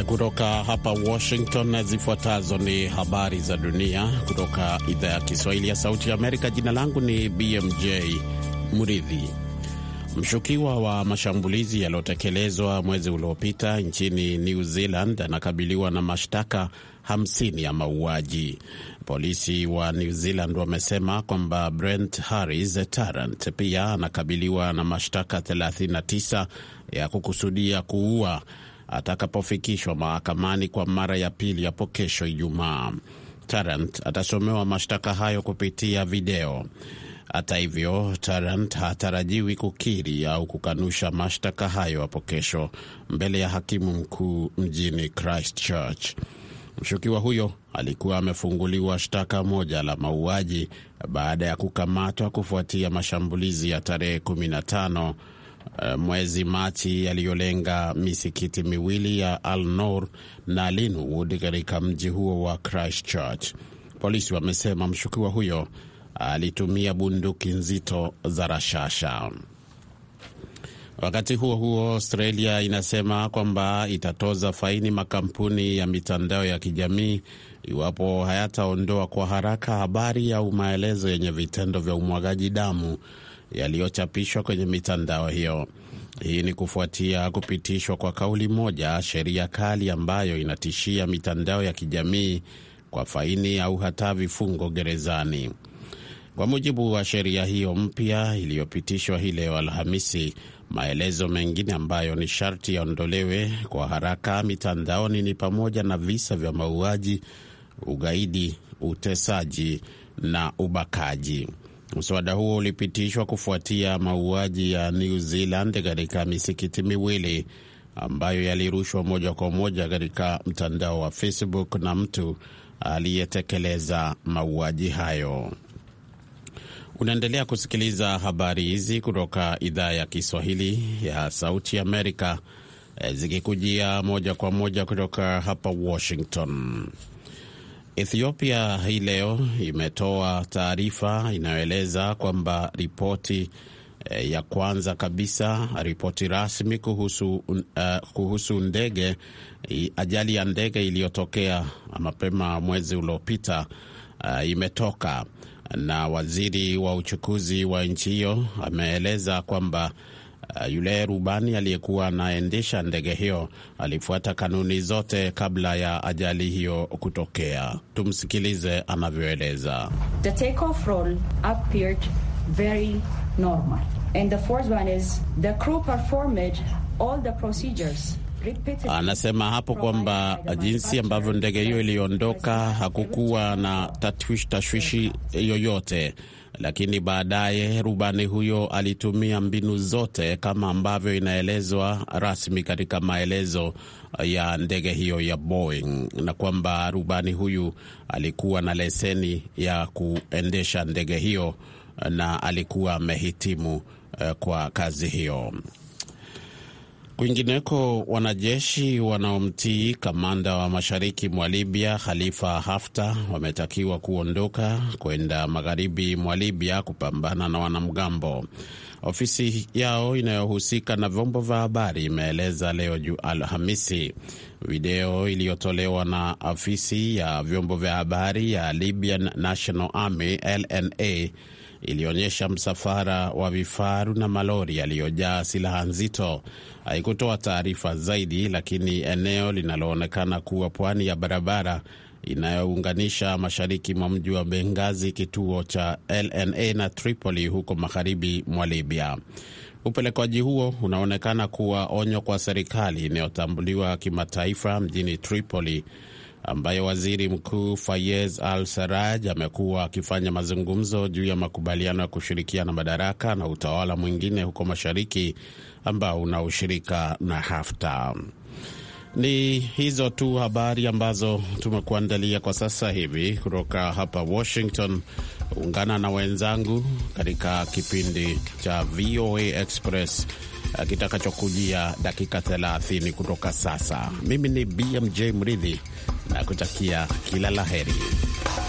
kutoka hapa Washington. Zifuatazo ni habari za dunia kutoka idhaa ya Kiswahili ya Sauti ya Amerika. Jina langu ni BMJ Muridhi. Mshukiwa wa mashambulizi yaliyotekelezwa mwezi uliopita nchini New Zealand anakabiliwa na mashtaka 50 ya mauaji. Polisi wa New Zealand wamesema kwamba Brent Harris Tarrant pia anakabiliwa na mashtaka 39 ya kukusudia kuua atakapofikishwa mahakamani kwa mara ya pili hapo kesho Ijumaa. Tarrant atasomewa mashtaka hayo kupitia video. Hata hivyo, Tarrant hatarajiwi kukiri au kukanusha mashtaka hayo hapo kesho mbele ya hakimu mkuu mjini Christchurch. Mshukiwa huyo alikuwa amefunguliwa shtaka moja la mauaji baada ya kukamatwa kufuatia mashambulizi ya tarehe 15 mwezi Machi yaliyolenga misikiti miwili ya Al Noor na Linwood katika mji huo wa Christchurch. Polisi wamesema mshukiwa huyo alitumia bunduki nzito za rashasha. Wakati huo huo, Australia inasema kwamba itatoza faini makampuni ya mitandao ya kijamii iwapo hayataondoa kwa haraka habari au maelezo yenye vitendo vya umwagaji damu yaliyochapishwa kwenye mitandao hiyo. Hii ni kufuatia kupitishwa kwa kauli moja sheria kali ambayo inatishia mitandao ya kijamii kwa faini au hata vifungo gerezani. Kwa mujibu wa sheria hiyo mpya iliyopitishwa hii leo Alhamisi, maelezo mengine ambayo ni sharti yaondolewe kwa haraka mitandaoni ni pamoja na visa vya mauaji, ugaidi, utesaji na ubakaji. Mswada huo ulipitishwa kufuatia mauaji ya New Zealand katika misikiti miwili ambayo yalirushwa moja kwa moja katika mtandao wa Facebook na mtu aliyetekeleza mauaji hayo. Unaendelea kusikiliza habari hizi kutoka idhaa ya Kiswahili ya Sauti Amerika, zikikujia moja kwa moja kutoka hapa Washington. Ethiopia hii leo imetoa taarifa inayoeleza kwamba ripoti eh, ya kwanza kabisa, ripoti rasmi kuhusu, uh, kuhusu ndege ajali ya ndege iliyotokea mapema mwezi uliopita uh, imetoka na waziri wa uchukuzi wa nchi hiyo ameeleza kwamba Uh, yule rubani aliyekuwa anaendesha ndege hiyo alifuata kanuni zote kabla ya ajali hiyo kutokea. Tumsikilize anavyoeleza. The takeoff roll appeared very normal and the fourth one is the crew performed all the procedures Anasema hapo kwamba jinsi ambavyo ndege hiyo iliondoka hakukuwa na tashwishi tashwishi yoyote, lakini baadaye rubani huyo alitumia mbinu zote kama ambavyo inaelezwa rasmi katika maelezo ya ndege hiyo ya Boeing, na kwamba rubani huyu alikuwa na leseni ya kuendesha ndege hiyo na alikuwa amehitimu kwa kazi hiyo. Kwingineko, wanajeshi wanaomtii kamanda wa mashariki mwa Libya Khalifa Haftar wametakiwa kuondoka kwenda magharibi mwa Libya kupambana na wanamgambo. Ofisi yao inayohusika na vyombo vya habari imeeleza leo juu Alhamisi. Video iliyotolewa na afisi ya vyombo vya habari ya Libyan National Army LNA ilionyesha msafara wa vifaru na malori yaliyojaa silaha nzito. Haikutoa taarifa zaidi, lakini eneo linaloonekana kuwa pwani ya barabara inayounganisha mashariki mwa mji wa Bengazi, kituo cha LNA na Tripoli huko magharibi mwa Libya. Upelekwaji huo unaonekana kuwa onyo kwa serikali inayotambuliwa kimataifa mjini Tripoli ambayo waziri mkuu Fayez Al Saraj amekuwa akifanya mazungumzo juu ya makubaliano ya kushirikiana madaraka na utawala mwingine huko mashariki ambao una ushirika na Haftar. Ni hizo tu habari ambazo tumekuandalia kwa sasa hivi kutoka hapa Washington. Ungana na wenzangu katika kipindi cha VOA Express kitakachokujia dakika 30 kutoka sasa. Mimi ni BMJ Mridhi na kutakia kila la heri.